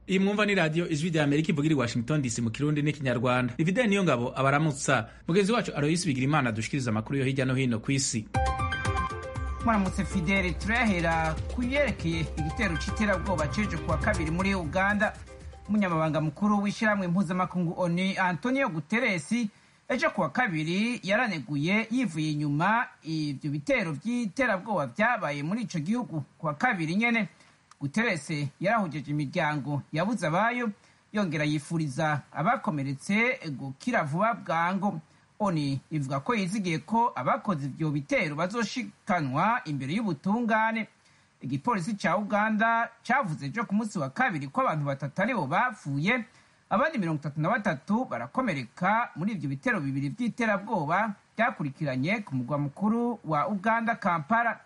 iyi mwumva ni radiyo ijwi rya amerika ivuga iri washington dc mu kirundi n'ikinyarwanda ivide niyo ngabo abaramutsa mugenzi wacu aroyisi bigira imana dushikiriza amakuru yo hirya no hino ku isi mwaramutse fidele turahera ku yerekeye igitero c'iterabwoba ceje kuwa kabiri muri uganda umunyamabanga mukuru w'ishyirahamwe mpuzamakungu oni antonio guteresi ejo kuwa kabiri yaraneguye yivuye inyuma ivyo bitero vy'iterabwoba vyabaye muri ico gihugu kuwa kabiri nyene guterese yarahujeje imiryango yabuze abayo yongera yifuriza abakomeretse gukira vuba bwango oni ivuga ko yizigiye ko abakoze ivyo bitero bazoshikanwa imbere y'ubutungane igipolisi ca uganda cavuze ejo ku munsi wa kabiri ko abantu batatu aribo bapfuye abandi mirongo itatu na batatu barakomereka muri ivyo bitero bibiri vy'iterabwoba vyakurikiranye ku mugwa mukuru wa uganda kampala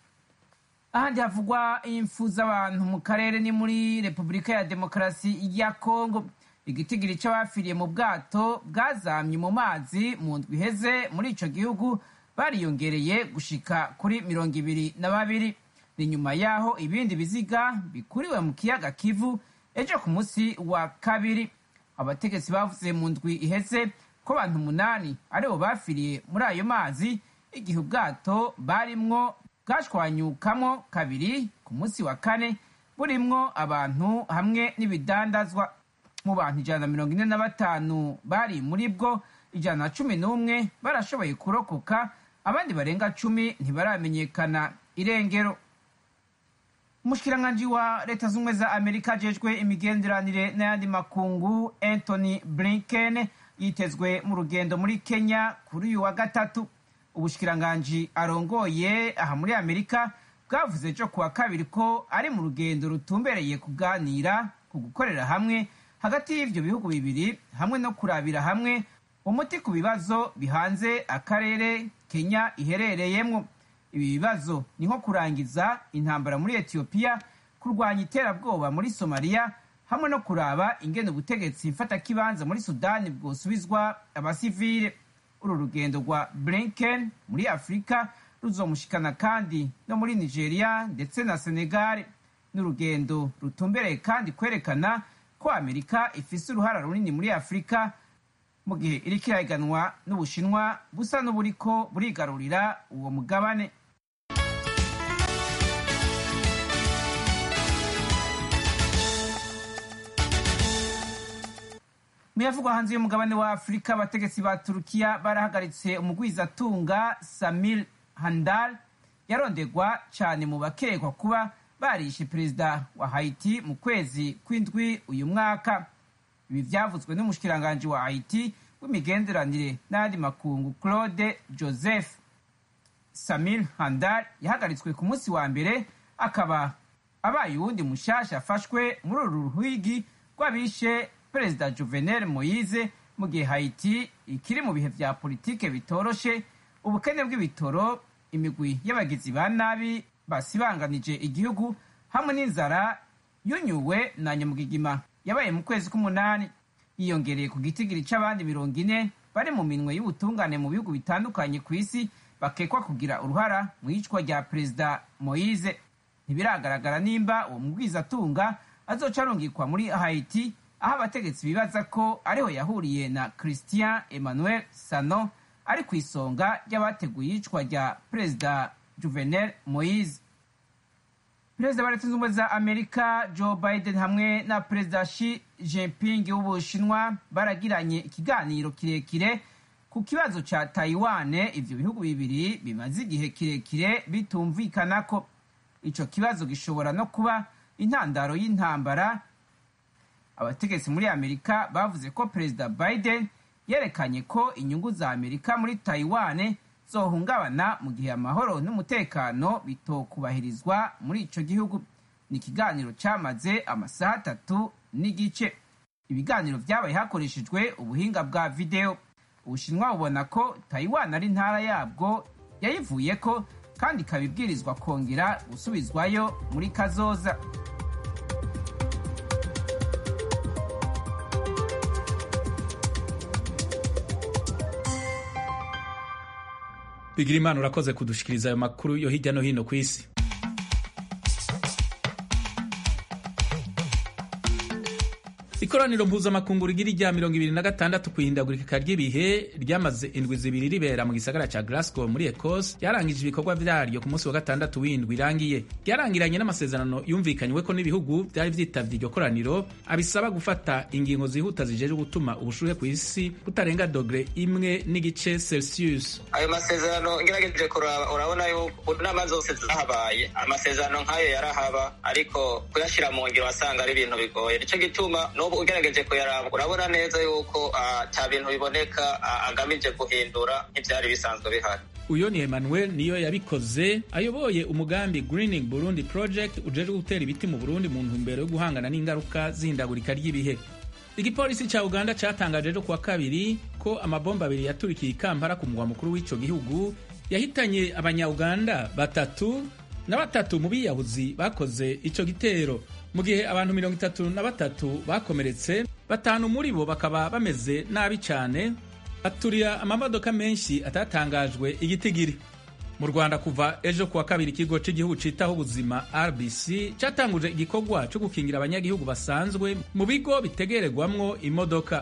ahandi havugwa impfu z'abantu mu karere ni muri repubulika ya demokarasi ya kongo igitigiri c'abapfiriye mu bwato bwazamye mu mazi mu ndwi iheze muri ico gihugu bariyongereye gushika kuri mirongo ibiri na babiri ni nyuma yaho ibindi biziga bikuriwe mu kiyaga kivu ejo ku munsi wa kabiri abategetsi bavuze mu ndwi iheze ko abantu umunani aribo bapfiriye muri ayo mazi igihe ubwato barimwo bwashwanyukamo kabiri ku munsi wa kane burimwo abantu hamwe n'ibidandazwa mu bantu ijana na mirongo ine na batanu bari muri bwo ijana na cumi n'umwe barashoboye kurokoka abandi barenga cumi ntibaramenyekana irengero umushikiranganji wa leta z'ubumwe za amerika ajejwe imigenderanire n'ayandi makungu anthony blinken yitezwe mu rugendo muri kenya kuri uyu wa gatatu ubushikiranganji arongoye aha muri amerika bwavuze ejo kuwa kabiri ko ari mu rugendo rutumbereye kuganira ku gukorera hamwe hagati y'ivyo bihugu bibiri hamwe no kurabira hamwe umuti ku bibazo bihanze akarere kenya iherereyemwo ibi bibazo ni nko kurangiza intambara muri etiyopiya kurwanya iterabwoba muri somaliya hamwe no kuraba ingene ubutegetsi mfatakibanza muri sudani bwosubizwa abasivile uru rugendo rwa blinken muri afurika ruzomushikana kandi no muri nigeria ndetse na senegal n'urugendo rutumbereye kandi kwerekana ko amerika ifise uruhara runini muri afurika mu gihe iriko irahiganwa n'ubushinwa busa n'uburiko burigarurira uwo mugabane muyavugwa hanze y'umugabane wa afurika abategetsi ba turukiya barahagaritse umugwizatunga samir handal yarondegwa cyane mu bakekwa kuba barishe perezida wa haiti mu kwezi kw'indwi uyu mwaka ibi vyavuzwe n'umushikiranganji wa haiti w'imigenderanire n'ayandi makungu claude joseph samir handal yahagaritswe ku munsi wa mbere akaba abaye uwundi mushasha afashwe muri uru ruhigi rw'abishe perezida juvenel moise mu gihe haiti ikiri mu bihe vya politike bitoroshe ubukene bw'ibitoro imigwi y'abagizi ba nabi basibanganije igihugu hamwe n'inzara yunyuwe na nyamugigima yabaye mu kwezi k'umunani yiyongereye ku gitigiri c'abandi mirongo ine bari mu minwe y'ubutungane mu bihugu bitandukanye ku isi bakekwa kugira uruhara mu iyicwa rya perezida moise ntibiragaragara nimba uwo mugwizatunga azoca arungikwa muri haiti aho abategetsi bibaza ko ariho yahuriye na christian emmanuel sano ari ku isonga ry'abateguye iyicwa rya perezida juvenel moise perezida wa leta zunze ubumwe za amerika joe biden hamwe na perezida shi jinping w'ubushinwa baragiranye ikiganiro kirekire ku kibazo ca taiwane ivyo bihugu bibiri bimaze igihe kirekire bitumvikanako ico kibazo gishobora no kuba intandaro y'intambara abategetsi muri amerika bavuze ko perezida biden yerekanye ko inyungu za amerika muri taiwane zohungabana mu gihe amahoro n'umutekano bitokubahirizwa muri ico gihugu ni ikiganiro cyamaze amasaha atatu n'igice ibiganiro vyabaye hakoreshejwe ubuhinga bwa videwo ubushinwa bubona ko taiwan ari intara yabwo yayivuyeko kandi ikaba ibwirizwa kongera gusubizwayo muri kazoza bigira imana urakoze kudushikiriza ayo makuru yo hirya no hino ku isi ikoraniro mpuzamakungu rigira irya mirongo ibiri na gatandatu ku ihindagurika ry'ibihe ryamaze indwi zibiri ribera mu gisagara ca Glasgow muri Ecosse ryarangije ibikorwa vyaryo ku munsi wa gatandatu w'indwi irangiye ryarangiranye n'amasezerano yumvikanyweko n'ibihugu vyari vyitavye iryo koraniro abisaba gufata ingingo zihuta zijeje gutuma ubushuhe ku isi butarenga dogre imwe n'igice Celsius ayo masezerano ngerageje kuraba urabona yuko inama zose zahabaye amasezerano nk'ayo yarahaba ariko kuyashira mu ngiro wasanga ari ibintu bigoye nico gituma n'ubu ugerageje kuyaraba urabona neza yuko ata bintu biboneka agamije guhindura nk'ivyari bisanzwe bihari uyo ni Emmanuel niyo yabikoze ayoboye umugambi Greening Burundi Project ujeje gutera ibiti mu Burundi mu ntumbero yo guhangana n'ingaruka z'ihindagurika ry'ibihe igipolisi ca uganda catangaje ejo kuwa kabiri ko amabomba abiri yaturikiye i kampala ku mugwa mukuru w'ico gihugu yahitanye abanyauganda batatu na batatu mu biyahuzi bakoze ico gitero mu gihe abantu mirongo itatu na batatu bakomeretse batanu muri bo bakaba bameze nabi cane baturira amamodoka menshi atatangajwe igitigiri mu rwanda kuva ejo kuwa kabiri ikigo cy'igihugu citaho ubuzima rbc catanguje igikorwa cyo gukingira abanyagihugu basanzwe mu bigo bitegererwamwo imodoka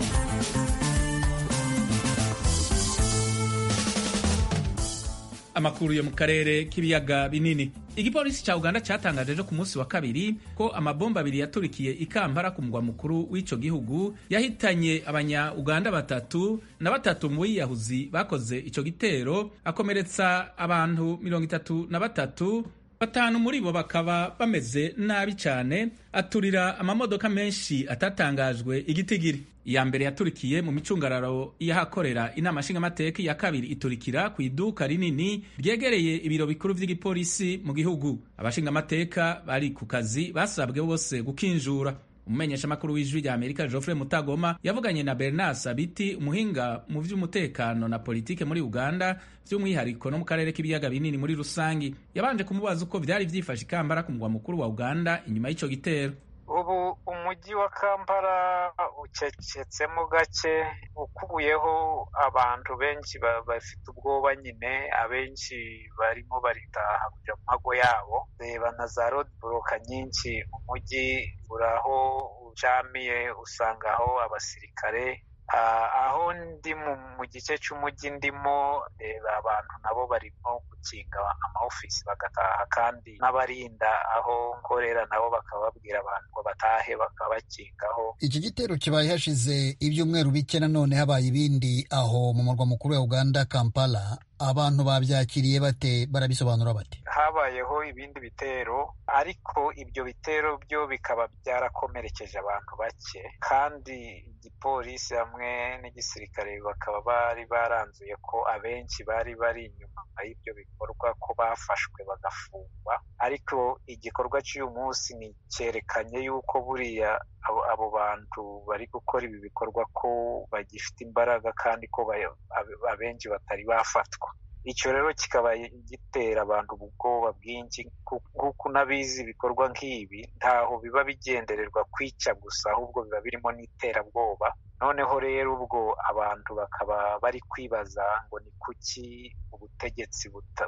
amakuru yo mu karere k'ibiyaga binini igipolisi ca uganda catangaje ejo ku munsi wa kabiri ko amabomba abiri yaturikiye i kampala ku mugwa mukuru w'ico gihugu yahitanye abanya-uganda batatu na batatu mu biyahuzi bakoze ico gitero akomeretsa abantu mirongo itatu na batatu batanu muri bo bakaba bameze nabi cane aturira amamodoka menshi atatangajwe igitigiri iya mbere yaturikiye mu micungararo y'ahakorera inama nshingamateka iya kabiri iturikira ku iduka rinini ryegereye ibiro bikuru vy'igipolisi mu gihugu abashingamateka bari ku kazi basabwe bose gukinjura umumenyeshamakuru w'ijwi rya amerika geoffrey mutagoma yavuganye na bernard sabiti umuhinga mu vy'umutekano na politike muri uganda vy'umwihariko no mu karere k'ibiyaga binini muri rusangi yabanje kumubaza uko vyari vyifashe ikambara ku mugwa mukuru wa uganda inyuma y'ico gitero ubu umujyi wa kampala ucecetsemo gake ukubuyeho abantu benshi bafite ubwoba nyine abenshi barimo baritaha kuja mu mago yabo reba na za road block nyinshi umujyi uraho ucamiye usangaho abasirikare aho ndi mu gice cy'umujyi ndimo reba abantu nabo barimo gukinga amaofisi bagataha kandi n'abarinda aho nkorera nabo bakaba babwira abantu ngo batahe bakaba bakingaho iki gitero kibaye hashize ibyumweru bike nanone habaye ibindi aho mu murwa mukuru wa uganda kampala abantu babyakiriye bate barabisobanura bate habayeho ibindi bitero ariko ibyo bitero byo bikaba byarakomerekeje abantu bake kandi igipolisi hamwe n'igisirikare bakaba bari baranzuye ko abenshi bari bari inyuma y'ibyo bikorwa ko bafashwe bagafungwa ariko igikorwa cy'uyu munsi ni cyerekanye yuko buriya abo bantu bari gukora ibi bikorwa ko bagifite imbaraga kandi ko abenshi batari bafatwa icyo rero kikaba gitera abantu ubwoba bwinshi nk'uko unabizi ibikorwa nk'ibi ntaho biba bigendererwa kwica gusa ahubwo biba birimo n'iterabwoba noneho rero ubwo abantu bakaba bari kwibaza ngo ni kuki ubutegetsi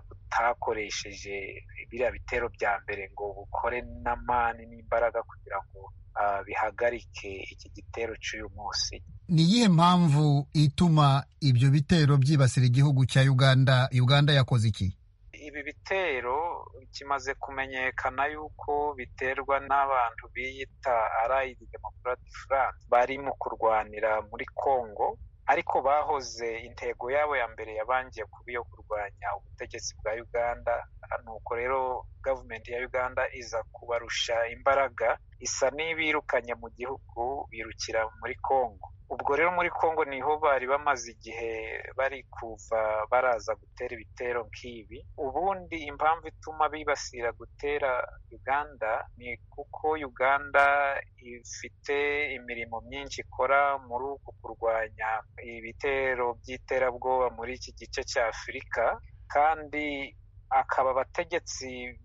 butakoresheje biriya bitero bya mbere ngo bukore n'amani n'imbaraga kugira ngo bihagarike iki gitero cy'uyu munsi ni iyihe mpamvu ituma ibyo bitero byibasira igihugu cya uganda uganda yakoze iki ibi bitero kimaze kumenyekana yuko biterwa n'abantu biyita arayidi demokarati france bari mu kurwanira muri congo ariko bahoze intego yabo ya mbere yabangiye kuba iyo kurwanya ubutegetsi bwa uganda nuko rero gavumenti ya uganda iza kubarusha imbaraga isa n'ibirukanye mu gihugu birukira muri congo ubwo rero muri congo niho bari bamaze igihe bari kuva baraza gutera ibitero nk'ibi ubundi impamvu ituma bibasira gutera uganda ni kuko uganda ifite imirimo myinshi ikora muri uku kurwanya ibitero by'iterabwoba muri iki gice cya afurika kandi akaba abategetsi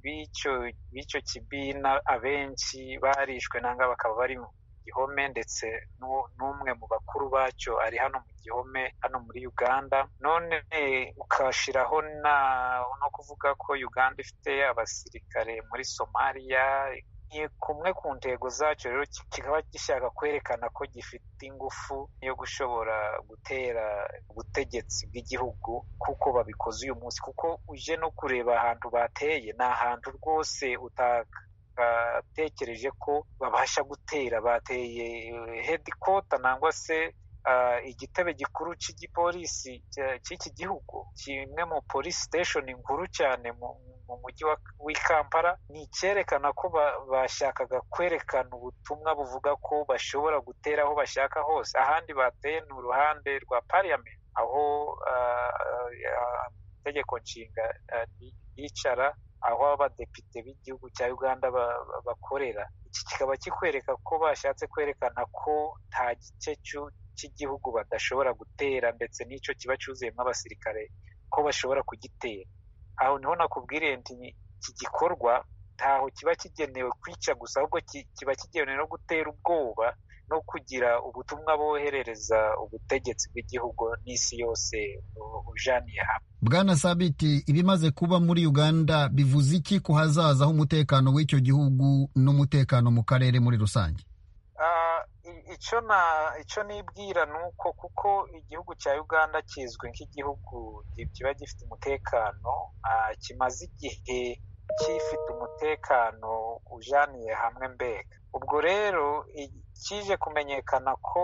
b'icyo kibina abenshi barishwe nanga bakaba bari mu gihome ndetse n'umwe mu bakuru bacyo ari hano mu gihome hano muri uganda none ukashiraho no kuvuga ko uganda ifite abasirikare muri somaliya kumwe ku ntego zacyo rero kikaba gishaka kwerekana ko gifite ingufu yo gushobora gutera ubutegetsi bw'igihugu kuko babikoze uyu munsi kuko uje no kureba ahantu bateye ni ahantu rwose utagatekereje ko babasha gutera bateye hedikota nangwa se igitebe gikuru cy'igipolisi cy'iki gihugu kimwe mu polisi siteshoni nkuru cyane mu mujyi w'i kampala ni icyerekana ko bashakaga kwerekana ubutumwa buvuga ko bashobora gutera aho bashaka hose ahandi bateye ni uruhande rwa pariyamenti aho itegeko nshinga yicara aho abadepite b'igihugu cya uganda bakorera iki kikaba kikwereka ko bashatse kwerekana ko nta gice cy'igihugu badashobora gutera ndetse n'icyo kiba cyuzuyemo abasirikare ko bashobora kugitera aho niho nakubwiriye nti iki gikorwa ntaho kiba kigenewe kwica gusa ahubwo kiba kigenewe no gutera ubwoba no kugira ubutumwa boherereza ubutegetsi bw'igihugu n'isi yose ujaniye hamwe bwana sabiti ibimaze kuba muri uganda bivuze iki ku hazaza h'umutekano w'icyo gihugu n'umutekano mu karere muri rusange icyo na icyo nibwira ni uko kuko igihugu cya uganda kizwi nk'igihugu kiba gifite umutekano kimaze igihe gifite umutekano ujaniye hamwe mbega ubwo rero kije kumenyekana ko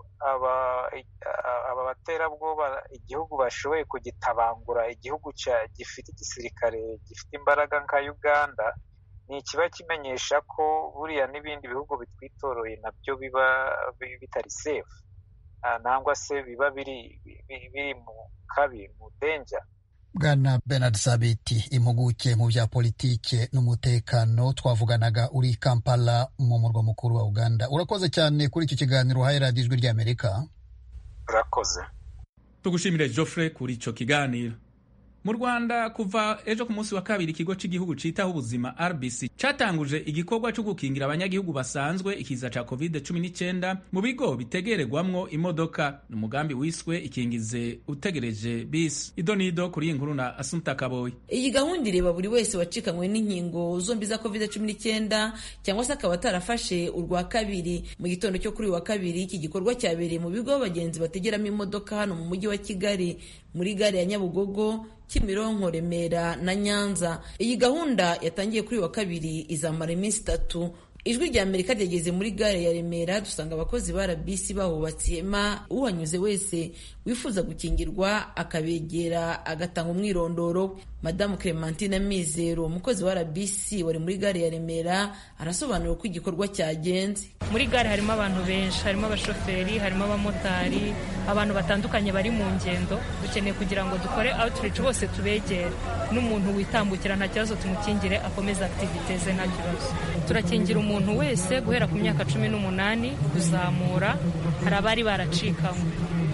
aba baterabwoba igihugu bashoboye kugitabangura igihugu gifite igisirikare gifite imbaraga nka uganda ni ikiba kimenyesha ko buriya n'ibindi bihugu bitwitoroye nabyo biba bitari sefu nangwa se biba biri mu kabi mu denja bwana bernard sabiti impuguke mu bya politike n'umutekano twavuganaga uri kampala mu murwa mukuru wa uganda urakoze cyane kuri iki kiganiro uhaye radiyo ijwi ry'amerika urakoze tugushimire joffre kuri icyo kiganiro mu rwanda kuva ejo ku munsi wa kabiri ikigo cy'igihugu cyitaho ubuzima rbc cyatanguje igikorwa cyo gukingira abanyagihugu basanzwe ikiza cya covid 19 mu bigo bitegererwamwo imodoka ni umugambi wiswe ikingize utegereje bisi ido nido kuri iyi nkuru na asumta kaboyi iyi gahunda ireba buri wese wacikanywe n'inkingo zombi za covid 19 cyangwa se akaba atarafashe urwa kabiri mu gitondo cyo kuri uyu wa kabiri iki gikorwa cyabereye mu bigo abagenzi bategeramo imodoka hano mu mujyi wa kigali muri gare ya nyabugogo kimironko remera na nyanza iyi gahunda yatangiye kuri wa kabiri izamara iminsi itatu ijwi rya amerika ryageze muri gare ya remera dusanga abakozi ba rbc bahubatse ihema uhanyuze wese wifuza gukingirwa akabegera agatanga umwirondoro madamu clementine mizero umukozi wa rbc wari muri gare ya remera arasobanura uko igikorwa cyagenze muri gare harimo abantu benshi harimo abashoferi harimo abamotari abantu batandukanye bari mu ngendo dukeneye kugira ngo dukore outreach bose tubegere n'umuntu witambukira nta kibazo tumukingire akomeze activite ze nta kibazo turakingira umuntu wese guhera ku myaka cumi n'umunani kuzamura hari abari baracikamo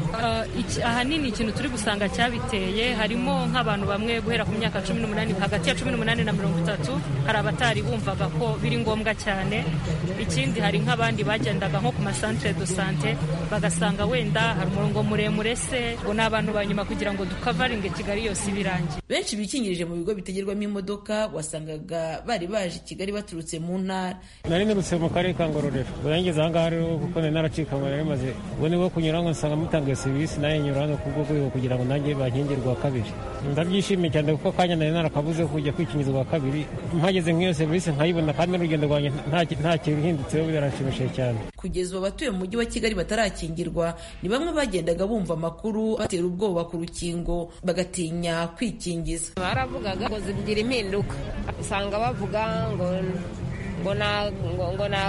ahanini ikintu turi gusanga cyabiteye harimo nk'abantu bamwe guhera ku myaka cumi n'umunani hagati ya cumi n'umunani na mirongo itatu hari abatari bumvaga ko biri ngombwa cyane ikindi hari nk'abandi bagendaga nko ku masantere do sante bagasanga wenda hari umurongo muremure se ngo ni abantu ba nyuma kugira ngo dukavaringe kigali yose ibirangiye benshi bikingirije mu bigo bitegerwamo imodoka wasangaga bari baje i kigali baturutse mu ntara nari nirutse mu karere ka ngororero ngeze aha ngaha rero kuko nari naracikanywe nari maze ubu ni bwo kunyura ngo nsanga mutangiye serivisi nayo nyura hano ku rwego kugira ngo nanjye bankingirwe kabiri ndabyishimiye cyane kuko akanya nari narakabuze kujya kwikingiza ubwa kabiri mpageze nk'iyo serivisi nkayibona kandi n'urugendo rwanjye nta kintu uhindutseho biranshimishije cyane kugeza ubu abatuye mu mujyi wa kigali batarakingirwa ni bamwe bagendaga bumva amakuru batera ubwoba ku rukingo bagatinya kwikingiza baravugaga ngo zigira impinduka usanga bavuga ngo ngo ngo ni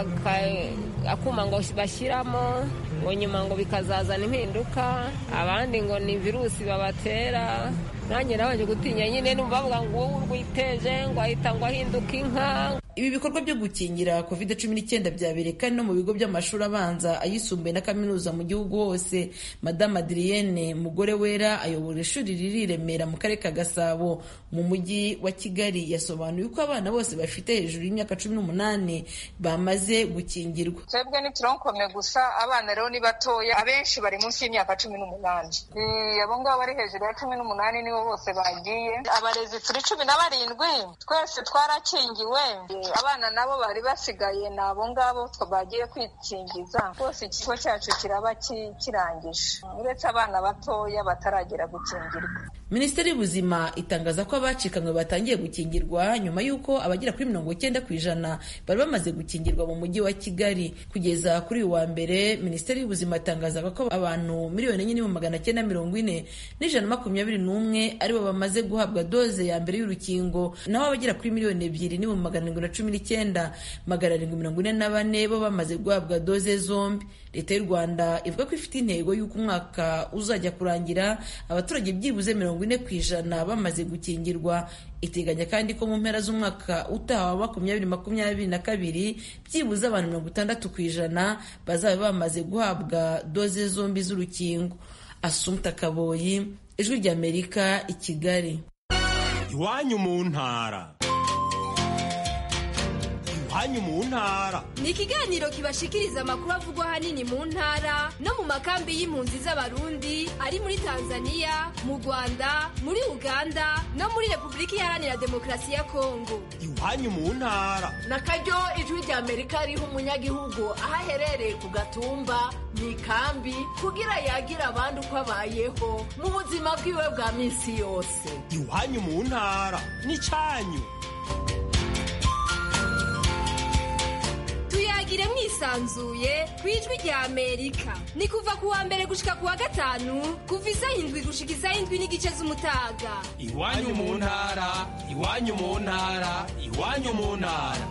akuma ngo bashyiramo ngo nyuma ngo bikazazana impinduka abandi ngo ni virusi babatera nanjye nabanje gutinya nyine numva bavuga ngo wowe urwiteje ngo ahita ngo ahinduka inka ibi bikorwa byo gukingira covid cumi n'icyenda byabereye kandi no mu bigo by'amashuri abanza ayisumbuye na kaminuza mu gihugu hose madamu adrienne mugore wera ayobora ishuri riri i remera mu karere ka gasabo mu mujyi wa kigali yasobanuye uko abana bose bafite hejuru y'imyaka cumi n'umunani bamaze gukingirwa twebwe ntituronkome gusa abana rero rero ni batoya abenshi bari munsi y'imyaka cumi n'umunani abo ngabo bari hejuru ya cumi n'umunani nibo bose bagiye abarezi turi cumi na barindwi twese twarakingiwe abana nabo bari basigaye ni abo ngabo bagiye kwikingiza rwose ikigo cyacu kiraba kirangije uretse abana batoya bataragera gukingirwa minisiteri y'ubuzima itangaza ko abacikanywe batangiye gukingirwa nyuma y'uko abagera kuri mirongo icyenda ku ijana bari bamaze gukingirwa mu mujyi wa kigali kugeza kuri uyu wa mbere minisiteri y'ubuzima itangazaga ko abantu miliyoni enye n'ibihumbi magana cyenda mirongo ine n'ijana na makumyabiri n'umwe aribo bamaze guhabwa doze ya mbere y'urukingo naho abagera kuri miliyoni ebyiri n'ibihumbi magana arindwi na cumi n'icyenda magana arindwi mirongo ine na bane bo bamaze guhabwa doze zombi leta y'u rwanda ivuga ko ifite intego y'uko umwaka uzajya kurangira abaturage byibuze mirongo ine ku ijana bamaze gukingirwa iteganya kandi ko mu mpera z'umwaka utaha wa makumyabiri makumyabiri na kabiri byibuze abantu mirongo itandatu ku ijana bazaba bamaze guhabwa doze zombi z'urukingo asumta kaboyi ijwi ry'amerika i kigali iwanyu mu ntara iwanyu mu ntara ni ikiganiro kibashikiriza amakuru avugwa ahanini mu ntara no mu makambi y'impunzi z'abarundi ari muri tanzania mu rwanda muri uganda no muri repubulika iharanira demokarasi ya kongo iwanyu mu ntara na karyo ijwi rya amerika riha umunyagihugu aho aherereye ku gatumba mu ikambi kugira yagira abandi uko abayeho mu buzima bwiwe bwa minsi yose iwanyu mu ntara ni cyanyu tuyagire mwisanzuye ku ijwi rya amerika ni kuva ku wa mbere gushika ku wa gatanu kuva isaha indwi gushika isaha indwi n'igice z'umutaga iwanyu mu ntara iwanyu mu ntara iwanyu mu ntara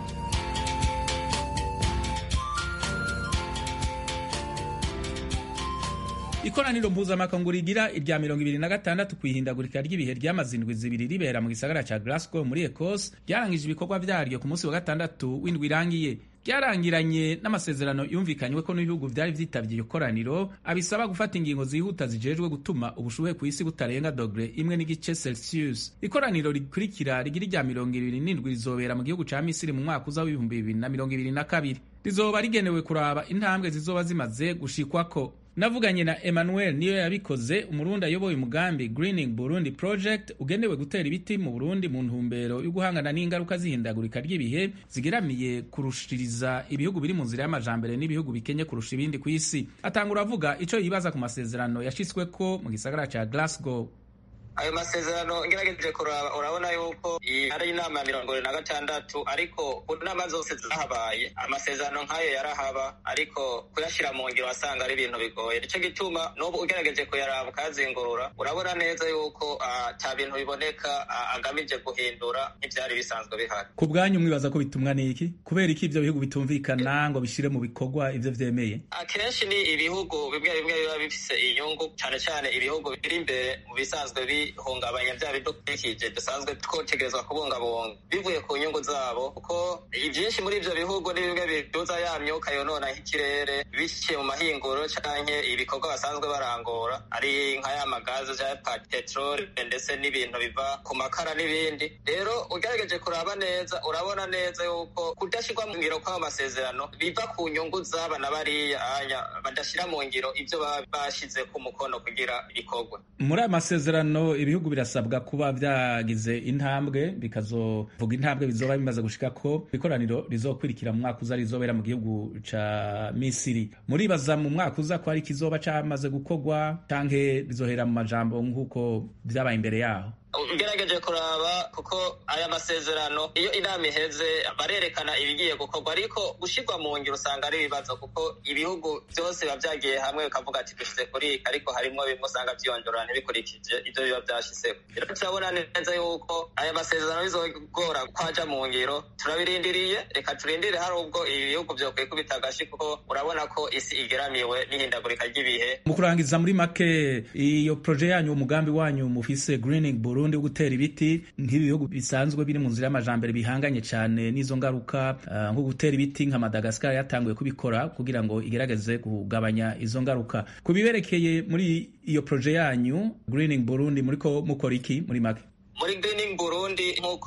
ikoraniro mpuzamakungu rigira irya mirongo ibiri na gatandatu ku ihindagurika ry'ibihe ryamaze indwi zibiri ribera mu gisagara ca Glasgow muri Ecosse ryarangije ibikorwa vyaryo ku munsi wa gatandatu w'indwi irangiye ryarangiranye n'amasezerano yumvikanywe ko n'ibihugu vyari vyitabye iyo koraniro abisaba gufata ingingo zihuta zijejwe gutuma ubushuhe ku isi butarenga dogre imwe n'igice celsius ikoraniro rikurikira rigira irya mirongo ibiri n'indwi rizobera mu gihugu ca misiri mu mwaka uza w'ibihumbi bibiri na mirongo ibiri na kabiri rizoba rigenewe kuraba intambwe zizoba zimaze gushikwako navuganye na emmanuel niyo yabikoze umurundi ayoboye umugambi greening burundi project ugenewe gutera ibiti mu burundi mu ntumbero yo guhangana n'ingaruka z'ihindagurika ry'ibihe zigeramiye kurushiriza ibihugu biri mu nzira y'amajambere n'ibihugu bikenye kurusha ibindi ku isi atangura avuga ico yibaza ku masezerano yashitsweko mu gisagara ca glasgow ayo masezerano ngerageje kuraba urabona yuko ari inama ya mirongo ibiri na gatandatu ariko ku nama zose zahabaye amasezerano nk'ayo yarahaba ariko kuyashyira mu ngiro wasanga ari ibintu bigoye nicyo gituma n'ubu ugerageje kuyaraba ukayazingurura urabona neza yuko ata bintu biboneka agamije guhindura nk'ibyari bisanzwe bihari ku bwanyu mwibaza ko bitumwa n'iki kubera iki ibyo bihugu bitumvikana ngo bishyire mu bikorwa ibyo vyemeye akenshi ni ibihugu bimwe bimwe biba bifise inyungu cyane cyane ibihugu biri imbere mu bisanzwe bi bihungabanya bya bidukikije dusanzwe twotegerezwa kubungabunga bivuye ku nyungu zabo kuko ibyinshi muri ibyo bihugu ni bimwe biduza ya myuka yonona nk'ikirere biciye mu mahinguro canke ibikorwa basanzwe barangura ari nka ya magazi ya peteroli ndetse n'ibintu biva ku makara n'ibindi rero ugerageje kuraba neza urabona neza yuko kudashyirwa mu ngiro kw'ayo masezerano biva ku nyungu z'aba na bariya anya badashyira mu ngiro ibyo baba bashyize ku mukono kugira ibikorwa muri aya masezerano ibihugu birasabwa kuba byagize intambwe bikazovuga intambwe bizoba bimaze gushika ko ikoraniro rizokurikira mu mwaka uza rizobera mu gihugu ca misiri muribaza mu mwaka uza ko ari kizoba camaze gukorwa canke bizohera mu majambo nk'uko vyabaye imbere yaho ugerageje kuraba kuko aya masezerano iyo inama iheze barerekana ibigiye gukorwa ariko gushyirwa mu ngiro usanga ari ibibazo kuko ibihugu byose biba byagiye hamwe bikavuga ati dushyize kuri ariko harimo bimwe usanga byiyongera ntibikurikije ibyo biba byashyizeho rero turabona neza yuko aya masezerano bizogora kwaja mu ngiro turabirindiriye reka turindire hari ubwo ibi bihugu byokwiye kubita agashi kuko urabona ko isi igeramiwe n'ihindagurika ry'ibihe mu kurangiza muri make iyo proje yanyu umugambi wanyu mufise greening burundi wo gutera ibiti nk'ibihugu bisanzwe biri mu nzira y'amajambere bihanganye cyane n'izo ngaruka uh, nko gutera ibiti nka Madagascar yatanguye kubikora kugira ngo igerageze kugabanya izo ngaruka ku biberekeye muri iyo proje yanyu greening burundi muriko mukora iki muri make muri greening burundi nk'uko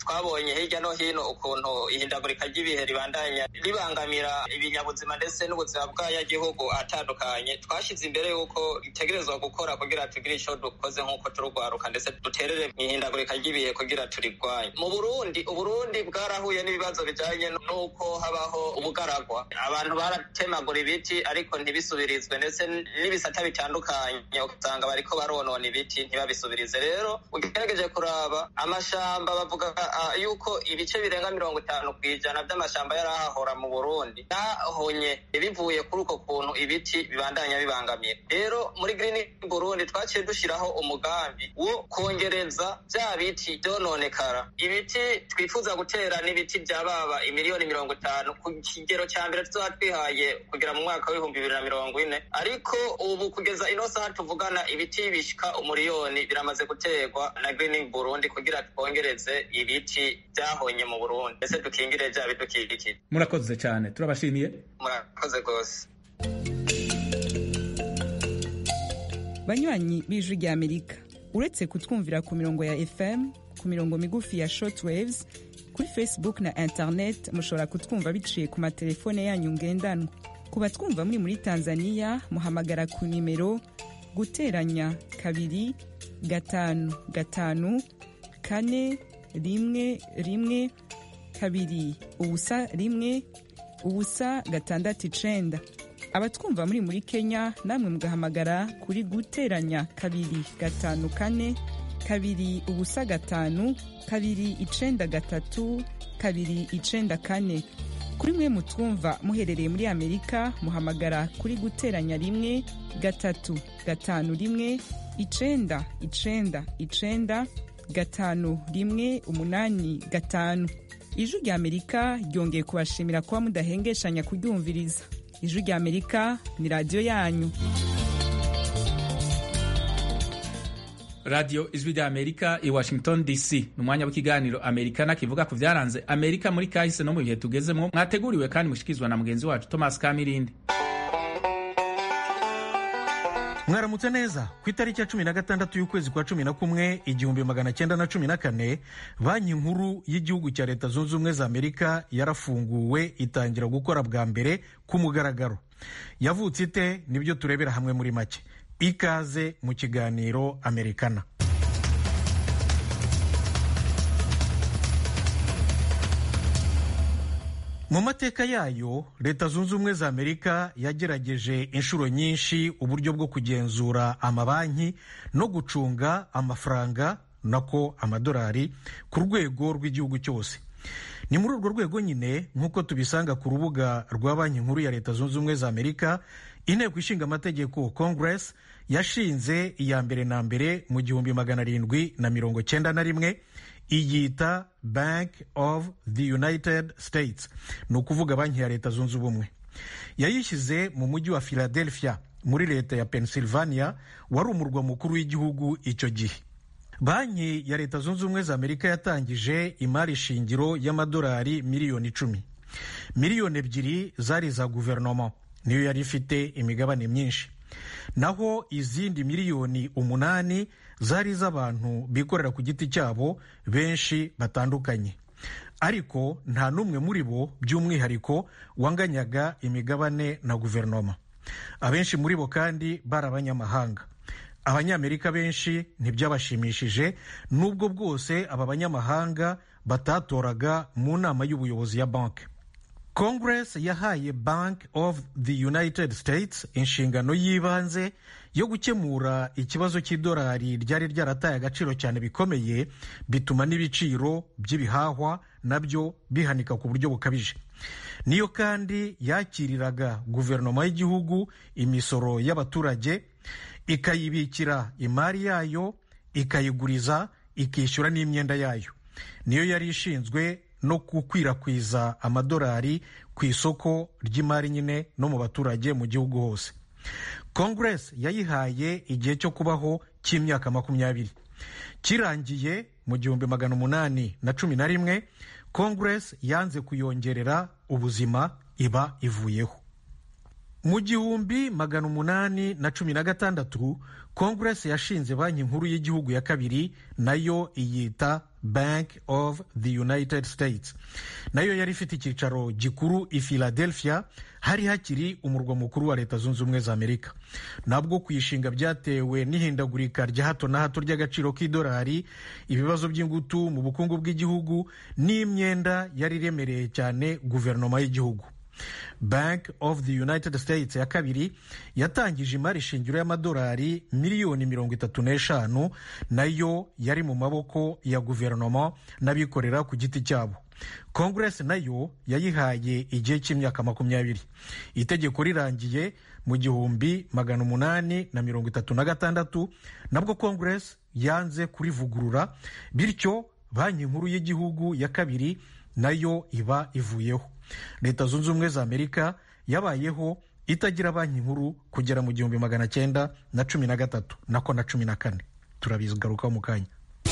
twabonye hirya no hino ukuntu ihindagurika ry'ibihe ribandanya ribangamira ibinyabuzima ndetse n'ubuzima bw'abanyagihugu atandukanye twashyize imbere y'uko itegerezwa gukora kugira tugire icyo dukoze nk'uko turugwaruka ndetse duterere mu ihindagurika ry'ibihe kugira turigwanye mu burundi uburundi bwarahuye n'ibibazo bijyanye n'uko habaho ubugaragwa abantu baratemagura ibiti ariko ntibisubirizwe ndetse n'ibisata bitandukanye usanga bariko baronona ibiti ntibabisubirize rero ugerageje kuraba amashamba bavuga uh, yuko ibice birenga mirongo itanu ku ijana by'amashamba yari ahahora mu burundi yahonye bivuye kuri uko kuntu ibiti bibandanya bibangamira rero muri green burundi twaciye dushyiraho umugambi wo kongereza bya biti byononekara ibiti twifuza gutera n'ibiti bya baba imiliyoni mirongo itanu ku kigero cya mbere tuzoba twihaye kugera mu mwaka w'ibihumbi bibiri na mirongo ine ariko ubu kugeza ino saha tuvugana ibiti bishika umuriyoni biramaze guterwa na green burundi kugira twongereze ibiti byahonye mu burundi ndetse dukingire bya bidukikije murakoze cyane turabashimiye murakoze rwose banywanyi b'ijwi rya amerika uretse kutwumvira ku mirongo ya fm ku mirongo migufi ya shortwaves kuri facebook na internet mushobora kutwumva biciye ku matelefone yanyu ngendanwa ku batwumva muri muri tanzania muhamagara ku nimero guteranya kabiri gatanu gatanu kane rimwe rimwe kabiri ubusa rimwe ubusa gatandatu icenda abatwumva muri muri kenya namwe mugahamagara kuri guteranya kabiri gatanu kane kabiri ubusa gatanu kabiri icenda gatatu kabiri icenda kane kuri mwe mutwumva muherereye muri amerika muhamagara kuri guteranya rimwe gatatu gatanu rimwe icenda icenda icenda gatanu rimwe umunani gatanu ijwi rya amerika ryongeye kubashimira kuba mudahengeshanya kuryumviriza ijwi rya amerika ni radiyo yanyu radiyo ijwi rya amerika i washington dc ni umwanya w'ikiganiro amerikana kivuga ku byaranze amerika muri kahise no mu bihe tugezemo mwateguriwe kandi mushyikirizwa na mugenzi wacu thomas kamirindi mwaramutse neza ku itariki ya cumi na gatandatu y'ukwezi kwa cumi na kumwe igihumbi magana cyenda na cumi na kane banki nkuru y'igihugu cya leta zunze ubumwe za amerika yarafunguwe itangira gukora bwa mbere ku mugaragaro yavutse ite nibyo turebera hamwe muri make ikaze mu kiganiro amerikana mu mateka yayo leta zunze ubumwe za amerika yagerageje inshuro nyinshi uburyo bwo kugenzura amabanki no gucunga amafaranga nako amadolari ku rwego rw'igihugu cyose ni muri urwo rwego nyine nk'uko tubisanga ku rubuga rwa banki nkuru ya leta zunze ubumwe za amerika inteko ishinga amategeko congress yashinze iya mbere na mbere mu gihumbi magana arindwi na mirongo cyenda na rimwe iyita bank of the united states ni ukuvuga banki ya leta zunze ubumwe yayishyize mu mujyi wa philadelphia muri leta ya pennsylvania wari umurwa mukuru w'igihugu icyo gihe banki ya leta zunze ubumwe za amerika yatangije imari shingiro y'amadolari miliyoni icumi miliyoni ebyiri zari za guverinoma niyo yari ifite imigabane myinshi naho izindi miliyoni umunani zari iz'abantu bikorera ku giti cyabo benshi batandukanye ariko nta n'umwe muri bo by'umwihariko wanganyaga imigabane na guverinoma abenshi muri bo kandi bari abanyamahanga abanyamerika benshi ntibyabashimishije n'ubwo bwose aba banyamahanga batatoraga mu nama y'ubuyobozi ya banki congress yahaye bank of the united states inshingano y'ibanze yo gukemura ikibazo cy'idolari ryari ryarataye agaciro cyane bikomeye bituma n'ibiciro by'ibihahwa nabyo bihanika ku buryo bukabije niyo kandi yakiriraga guverinoma y'igihugu imisoro y'abaturage ikayibikira imari yayo ikayiguriza ikishyura n'imyenda yayo niyo yari ishinzwe no gukwirakwiza amadolari ku isoko ry'imari nyine no mu baturage mu gihugu hose congress yayihaye igihe cyo kubaho cy'imyaka makumyabiri kirangiye mu gihumbi magana umunani na cumi na rimwe congress yanze kuyongerera ubuzima iba ivuyeho mu gihumbi magana umunani na cumi na gatandatu congress yashinze banki nkuru y'igihugu ya kabiri nayo iyita bank of the united states nayo yari ifite icyicaro gikuru i philadelphia hari hakiri umurwa mukuru wa leta zunze ubumwe za amerika nabwo kuyishinga byatewe n'ihindagurika rya hato na hato ry'agaciro k'idolari ibibazo by'ingutu mu bukungu bw'igihugu n'imyenda yari iremereye cyane guverinoma y'igihugu bank of the united states ya kabiri yatangije imari shingiro y'amadolari miliyoni mirongo itatu n'eshanu nayo yari mu maboko ya guverinoma n'abikorera ku giti cyabo kongeresi nayo yayihaye igihe cy'imyaka makumyabiri itegeko rirangiye mu gihumbi magana umunani na mirongo itatu na gatandatu nabwo kongeresi yanze kurivugurura bityo banki nkuru y'igihugu ya kabiri nayo iba ivuyeho leta zunze ubumwe za amerika yabayeho itagira banki nkuru kugera mu gihumbi magana cyenda na cumi na gatatu nako na cumi na kane turabigarukaho mu kanya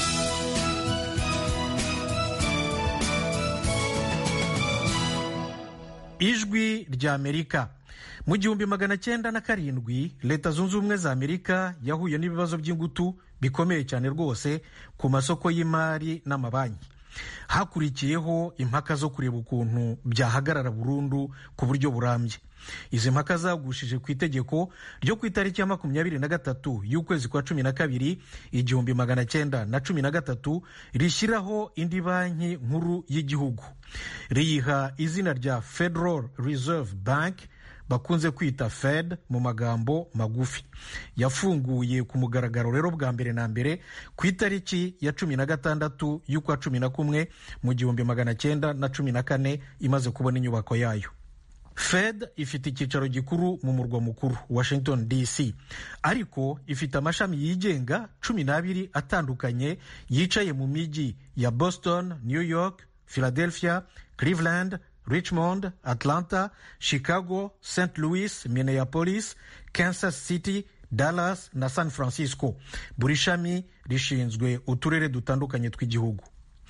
ijwi rya amerika mu gihumbi magana cyenda na karindwi leta zunze ubumwe za amerika yahuye n'ibibazo by'ingutu bikomeye cyane rwose ku masoko y'imari n'amabanki hakurikiyeho impaka zo kureba ukuntu byahagarara burundu ku buryo burambye izi mpaka zagushije ku itegeko ryo ku itariki ya makumyabiri na gatatu y'ukwezi kwa cumi na kabiri igihumbi magana cyenda na cumi na gatatu rishyiraho indi banki nkuru y'igihugu riyiha izina rya federal reserve bank bakunze kwita fed mu magambo magufi yafunguye ku mugaragaro rero bwa mbere na mbere ku itariki ya cumi na gatandatu y'ukwa cumi na kumwe mu gihumbi magana cyenda na cumi na kane imaze kubona inyubako yayo fed ifite icyicaro gikuru mu murwa mukuru washington dc ariko ifite amashami yigenga cumi n'abiri atandukanye yicaye mu mijyi ya boston new york philadelphia cleveland richmond atlanta chicago st louis minneapolis kansas city dallas na san francisco buri shami rishinzwe uturere dutandukanye tw'igihugu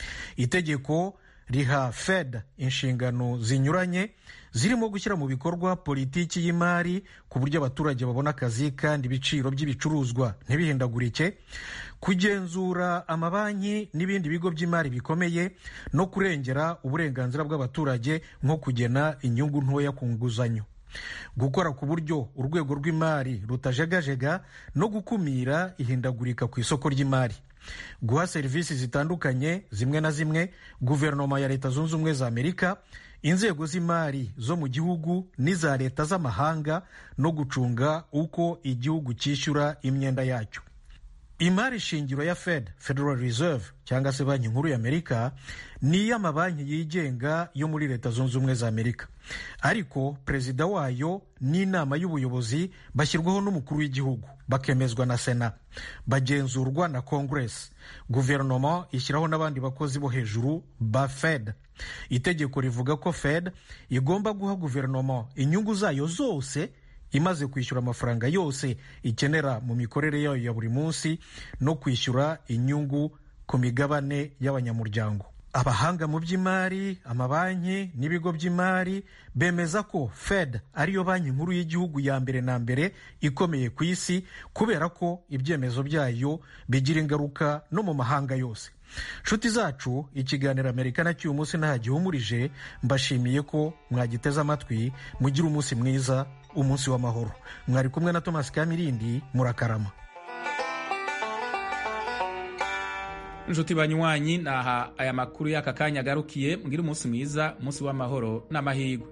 itegeko riha fed inshingano zinyuranye zirimo gushyira mu bikorwa politiki y'imari ku buryo abaturage babona akazi kandi ibiciro by'ibicuruzwa ntibihindagurike kugenzura amabanki n'ibindi bigo by'imari bikomeye no kurengera uburenganzira bw'abaturage nko kugena inyungu ntoya ku nguzanyo gukora ku buryo urwego rw'imari rutajegajega no gukumira ihindagurika ku isoko ry'imari guha serivisi zitandukanye zimwe na zimwe guverinoma ya leta zunze ubumwe za amerika inzego z'imari zo mu gihugu n'iza leta z'amahanga no gucunga uko igihugu cyishyura imyenda yacyo imari shingiro ya fed federal reserve cyangwa se banki nkuru ya amerika ni iy'amabanki yigenga yo muri leta zunze ubumwe za amerika ariko perezida wayo n'inama y'ubuyobozi bashyirwaho n'umukuru w'igihugu bakemezwa na sena bagenzurwa na congress guverinoma ishyiraho n'abandi bakozi bo hejuru ba fed itegeko rivuga ko fed igomba guha guverinoma inyungu zayo zose imaze kwishyura amafaranga yose ikenera mu mikorere yayo ya buri munsi no kwishyura inyungu ku migabane y'abanyamuryango abahanga mu by'imari amabanki n'ibigo by'imari bemeza ko fed ariyo banki nkuru y'igihugu ya mbere na mbere ikomeye ku isi kubera ko ibyemezo byayo bigira ingaruka no mu mahanga yose nshuti zacu ikiganiro amerika na cy'uyu munsi ntagihumurije mbashimiye ko mwagiteze amatwi mugire umunsi mwiza umunsi w'amahoro mwari kumwe na thomas kamirindi murakarama inshuti banywanyi naha aya makuru y'aka kanya agarukiye mbwira umunsi mwiza umunsi w'amahoro n'amahirwe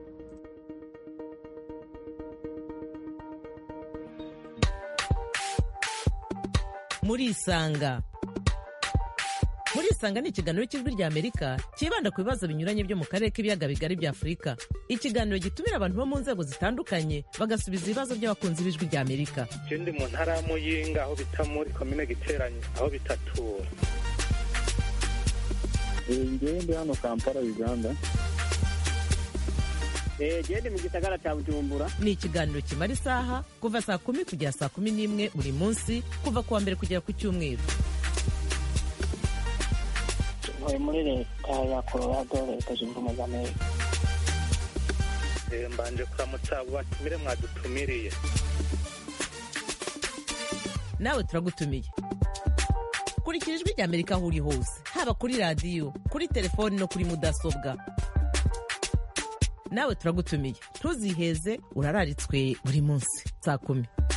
murisanga murisanga ni ikiganiro cy'ijwi rya amerika cyibanda ku bibazo binyuranye byo mu karere k'ibiyaga bigari bya afurika ikiganiro gitumira abantu bo mu nzego zitandukanye bagasubiza ibibazo by'abakunzi b'ijwi rya amerika ndi mu ntara ya muyinga aho bita muri komine giteranye aho bitatura ngewe ndi hano kampala uganda gende mu gisagara cya bujumbura ni ikiganiro kimara isaha kuva saa kumi kugera saa kumi n'imwe buri munsi kuva ku wa mbere kugera ku cyumweru ntuye muri leta ya colorado leta zunze ubumwe za amerika mbanje kuramutsa abo batumire mwadutumiriye nawe turagutumiye kurikira ijwi rya amerika aho uri hose haba kuri radiyo kuri telefoni no kuri mudasobwa nawe turagutumiye ntuziheze urararitswe buri munsi saa kumi